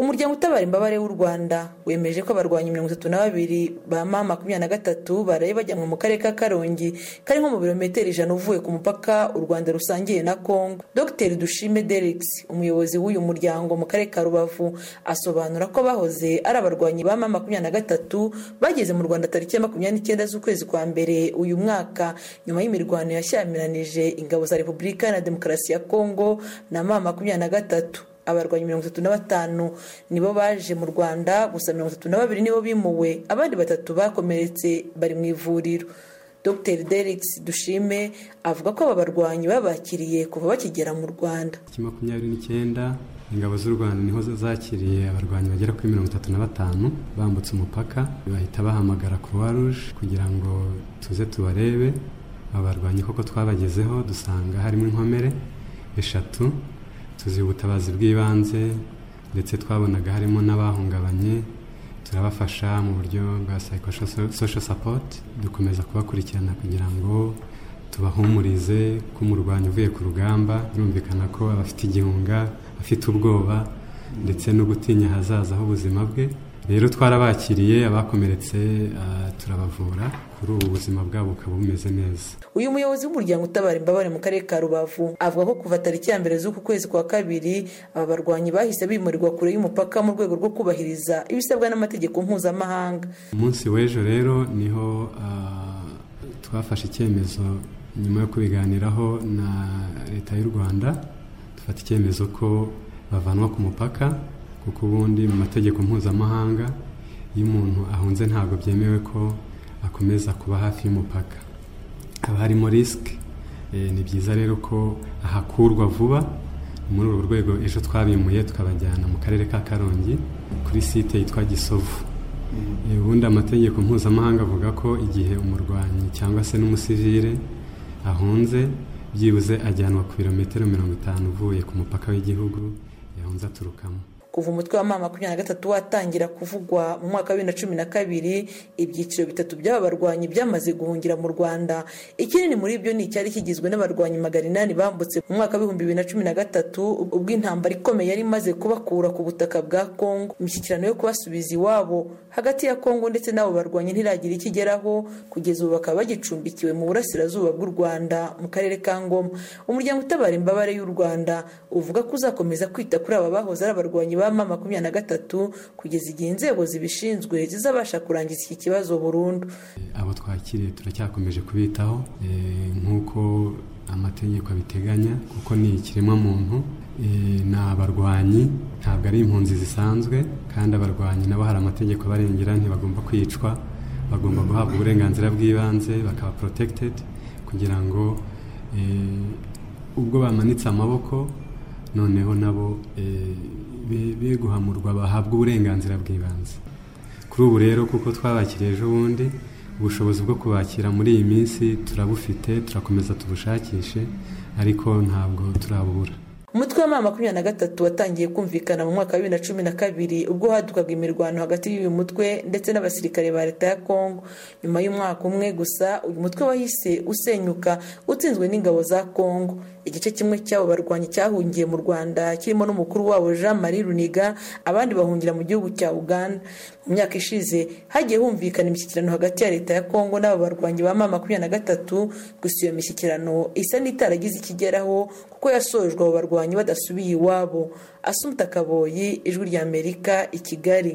umuryango utabara imbabare w'u rwanda wemeje ko abarwanyi mirongo itatu na babiri ba ma makumyabiri na gatatu baraye bajyanwe mu karere ka karongi kari nko mu birometero ijana uvuye ku mupaka u rwanda rusangiye na congo dr dushime derix umuyobozi w'uyu muryango mu karere ka rubavu asobanura ko bahoze ari abarwanyi ba ma makumyabiri na gatatu bageze mu rwanda tariki ya makumyabiri n'icyenda z'ukwezi kwa mbere uyu mwaka nyuma y'imirwano yashyamiranyije ingabo za repubulika iharanira demokarasi ya congo na ma makumyabiri na gatatu abarwanyi mirongo itatu na batanu nibo baje mu rwanda gusa mirongo itatu na babiri nibo bimuwe abandi batatu bakomeretse bari mu ivuriro dr derix dushime avuga ko aba barwanyi babakiriye kuva bakigera mu rwanda makumyabiri n'icyenda ingabo z'u rwanda niho zakiriye abarwanyi bagera kuri mirongo itatu na batanu bambutse umupaka bahita bahamagara croix rouge kugira ngo tuze tubarebe abarwanyi koko twabagezeho dusanga harimo inkomere eshatu tuzi ubutabazi bw'ibanze ndetse twabonaga harimo n'abahungabanye turabafasha mu buryo bwa social support dukomeza kubakurikirana kugira ngo tubahumurize ko umurwanyi uvuye ku rugamba birumvikana ko aba afite igihunga afite ubwoba ndetse no gutinya ahazaza h'ubuzima bwe rero twarabakiriye abakomeretse turabavura kuri ubu buzima bwabo bukaba bumeze neza uyu muyobozi w'umuryango utabara imbabare mu karere ka rubavu avuga ko kuva tariki ya mbere z'uku kwezi kwa kabiri aba barwanyi bahise bimurirwa kure y'umupaka mu rwego rwo kubahiriza ibisabwa n'amategeko mpuzamahanga umunsi w'ejo rero niho twafashe icyemezo nyuma yo kubiganiraho na leta y'u rwanda dufata icyemezo ko bavanwa ku mupaka kuko ubundi mu mategeko mpuzamahanga iyo umuntu ahunze ntabwo byemewe ko akomeza kuba hafi y'umupaka haba harimo risike ni byiza rero ko ahakurwa vuba muri urwo rwego ejo twabimuye tukabajyana mu karere ka karongi kuri site yitwa gisovu ubundi amategeko mpuzamahanga avuga ko igihe umurwanyi cyangwa se n'umusivire ahunze byibuze ajyanwa ku birometero mirongo itanu uvuye ku mupaka w'igihugu yahunze aturukamo kuva umutwe wa mama makumyabiri na gatatu watangira kuvugwa mu mwaka wa bibiri na cumi na kabiri ibyiciro bitatu by'aba barwanyi byamaze guhungira mu rwanda ikinini muri byo ni icyari kigizwe n'abarwanyi magana inani bambutse mu mwaka w'ibihumbi bibiri na cumi na gatatu ubwo intambara ikomeye yari imaze kubakura ku butaka bwa kongo imishyikirano yo kubasubiza iwabo hagati ya kongo ndetse n'abo barwanyi ntiragira ikigeraho kugeza ubu bakaba bagicumbikiwe mu burasirazuba bw'u rwanda mu karere ka ngoma umuryango utabara imbabare y'u rwanda uvuga ko uzakomeza kwita kuri aba bahoze ari abarwanyi ma makumyabiri na gatatu kugeza igihe inzego zibishinzwe zizabasha kurangiza iki kibazo burundu abo twakiriye turacyakomeje kubitaho nk'uko amategeko abiteganya kuko ni ikiremwamuntu ni abarwanyi ntabwo ari impunzi zisanzwe kandi abarwanyi nabo hari amategeko abarengera ntibagomba kwicwa bagomba guhabwa uburenganzira bw'ibanze bakaba porotegitedi kugira ngo ubwo bamanitse amaboko noneho nabo be guhamurwa bahabwa uburenganzira bw'ibanze kuri ubu rero kuko twabakiriye ejo bundi ubushobozi bwo kubakira muri iyi minsi turabufite turakomeza tubushakishe ariko ntabwo turabubura umutwe wa makumyabiri na gatatu watangiye kumvikana mu mwaka wa bibiri na cumi na kabiri ubwo hadukaga imirwano hagati y'uyu mutwe ndetse n'abasirikare ba leta ya kongo nyuma y'umwaka umwe gusa uyu mutwe wahise usenyuka utsinzwe n'ingabo za kongo igice kimwe cy'abo barwanyi cyahungiye mu rwanda kirimo n'umukuru wabo jean marie runiga abandi bahungira mu gihugu cya uganda mu myaka ishize hagiye humvikana imishyikirano hagati ya leta ya kongo n'aba barwanyi ba ma makumyabiri na gatatu gusa iyo mishyikirano isa n'itaragize ikigeraho kuko yasojwe abo barwanyi badasubiye iwabo asumta kaboyi ijwi ry'amerika i kigali